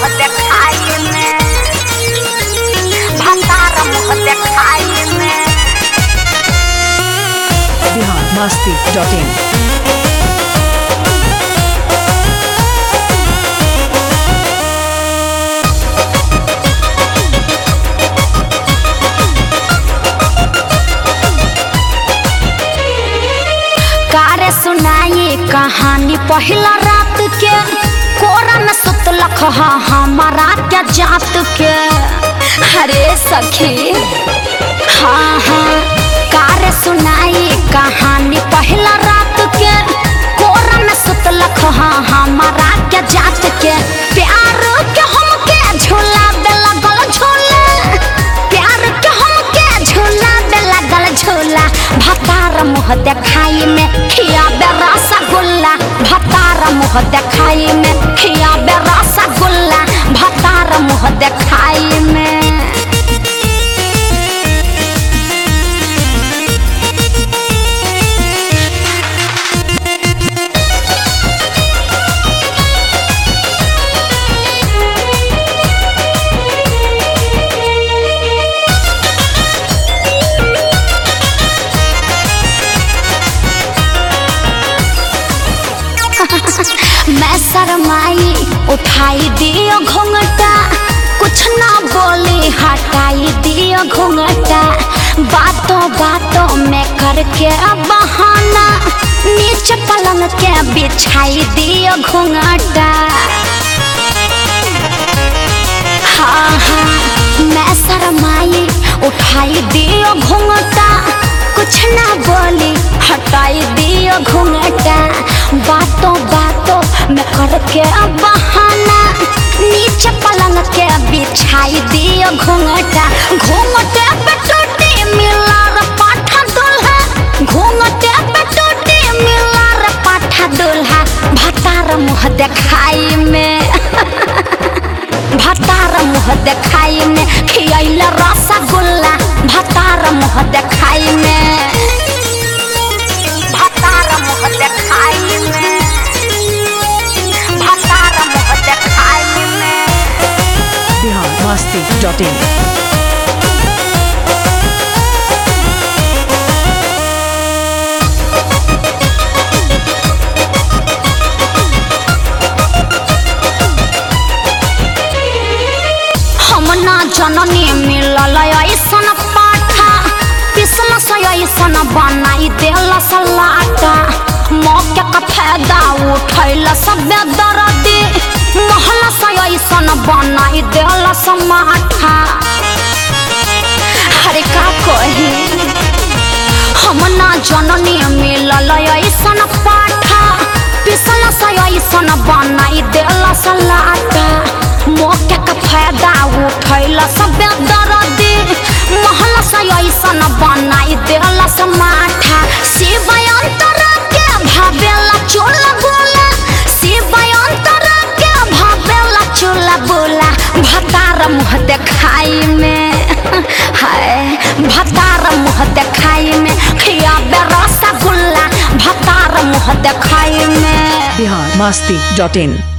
मुँह देखाई में भतार मुँह देखाई में बिहार मस्ती डॉट इन कारे सुनाई कहानी पहला रात के कोरा में सुतलख हा हमारा क्या जात के अरे सखी हाँ हाँ कारे सुनाई कहानी पहला रात के कोरा में सुतलख हा हमारा क्या जात के प्यार के हमके झूला दे लगल झूला प्यार के हमके झूला दे लगल झूला भतार मुँह देखाई में खिया बे रसगुल्ला भतार मुँह देखाई में खिया बे रसगुल्ला भतार मुँह देखाई में मैं शरमाई उठाई दियो घूंघटा कुछ ना बोली हटाई दियो घूंघटा बातों बातों में करके बहाना नीचे पलंग के बिछाई दियो घूंघटा हाँ हाँ मैं शरमाई उठाई दियो घूंघटा कुछ ना बोली हटाई दियो घूंघटा बातों बातों में करके बहाना नीचे पलंग के बिछाई दियो घूंघटा घूंघटे पे टूटी मिला रे पाठा दुल्हा घूंघटे पे टूटी मिला रे पाठा दुल्हा भतार मुँह देखाई में भतार मुँह देखाई में खियल रसगुल्ला भतार मुँह देखाई में भतार मुँह देखाई में भतार मुँह देखाई में बिहार मस्ती डॉट इन हम ना जननी मिलल ऐसन पाठा पिसल से ऐसन बनाई देल सलाटा मौके का फायदा उठैल सब दर्दी महल से ऐसन बनाई देल समाठा अरे का कही हम ना जननी मिलल ऐसन पाठा पिसल से ऐसन बनाई देल सलाटा मौके का फायदा उठैल सब दर्दी महल से ऐसन बनाई देल समाठा शिव अंतरा के भावेला चोल बोला शिव अंतरा के भावेला चोल बोला भतार मुँह देखाई में हाय भतार मुँह देखाई में खिया बे रसगुल्ला भतार मुँह देखाई में बिहार मस्ती डॉट इन